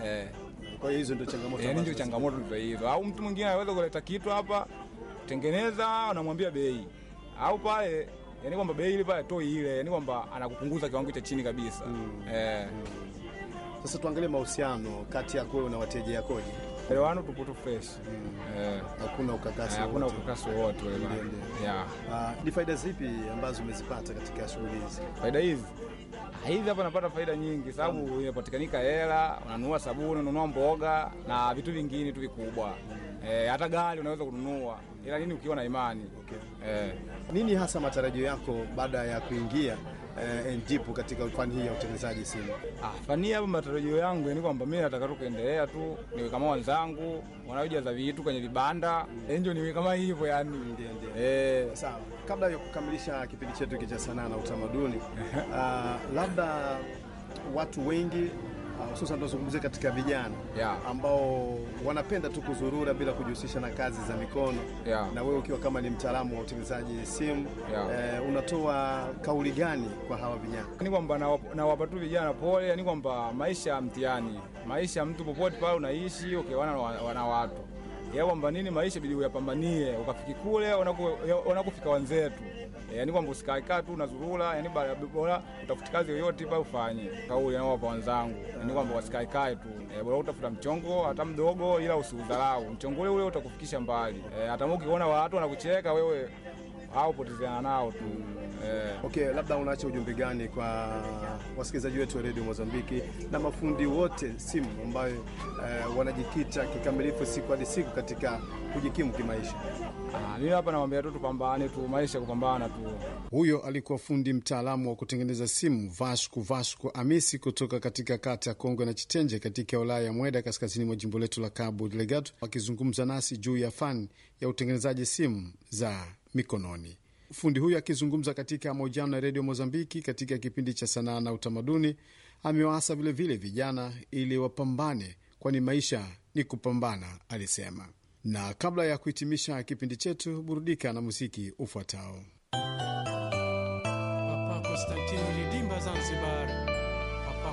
eh. Kwa hiyo hizo ndio changamoto Yani ndio ambazo- changamoto ndio hizo, au mtu mwingine anaweza kuleta kitu hapa, tengeneza, unamwambia bei, au pale yani kwamba bei ile pale toi ile, yani kwamba anakupunguza kiwango cha chini kabisa eh. Sasa tuangalie mahusiano kati yako wewe na wateja yakoje? Elewano tupo tu fresh eh, Hakuna ukakasi hakuna wowote. ukakasi wowote ule bana. Ndio, ndio. yeah. Ah, ni faida zipi ambazo umezipata katika shughuli hizi? faida hizi Ah, hizi hapa napata faida nyingi, sababu inapatikanika hela, unanunua sabuni, unanunua mboga na vitu vingine tu vikubwa eh, hata gari unaweza kununua, ila nini ukiwa na imani eh. Nini hasa matarajio yako baada ya kuingia eh, ndipo katika fani hii ya utengenezaji simu? Ah, fani hapa matarajio yangu ni kwamba mimi nataka tu kuendelea tu niwe kama wenzangu wanaojaza vitu kwenye vibanda eh, ndio niwe kama hivyo yani Ndio, ndio. eh, Sawa, kabla ya kukamilisha kipindi chetu hiki cha sanaa na utamaduni, ah, labda watu wengi ah, hususan tunazungumzia katika vijana Yeah. ambao wanapenda tu kuzurura bila kujihusisha na kazi za mikono Yeah. na wewe ukiwa kama ni mtaalamu wa utengenezaji simu Yeah. eh, unatoa kauli gani kwa hawa vijana? ni kwamba nawapa nawapa tu vijana pole, yani kwamba maisha ya mtihani, maisha ya mtu popote pale unaishi ukiwana na wa- na watu ya kwamba nini, maisha bidi uyapambanie ukafiki kule wanaku- ya- wanakufika wenzetu. E, yani kwamba usikaekaa tu unazurura, yani bara- bora utafuti kazi yoyote pale ufanye. Kauli nawapa wenzangu, yani kwamba wasikaekae tu e, bora utafuta mchongo hata mdogo, ila usiudharau mchongo ule ule utakufikisha mbali. E, hata ukiona watu wanakucheka wewe, au potezeana nao tu e, Okay, labda unaacha ujumbe gani kwa wasikilizaji wetu wa redio Mozambiki na mafundi wote simu ambayo eh, wanajikita kikamilifu siku hadi siku katika kujikimu kimaisha? Ah, mimi hapa namwambia tu tupambane tu, maisha kupambana tu. Huyo alikuwa fundi mtaalamu wa kutengeneza simu Vasco Vasco Amisi kutoka katika kata ya Kongwe na Chitenje katika wilaya ya Mweda kaskazini mwa jimbo letu la Cabo Delgado, akizungumza nasi juu ya fani ya utengenezaji simu za mikononi. Fundi huyu akizungumza katika mahojiano ya redio Mozambiki katika kipindi cha sanaa na utamaduni, amewaasa vilevile vijana ili wapambane, kwani maisha ni kupambana, alisema. Na kabla ya kuhitimisha kipindi chetu, burudika na muziki ufuatao. Papa Konstantino Ridimba Zanzibar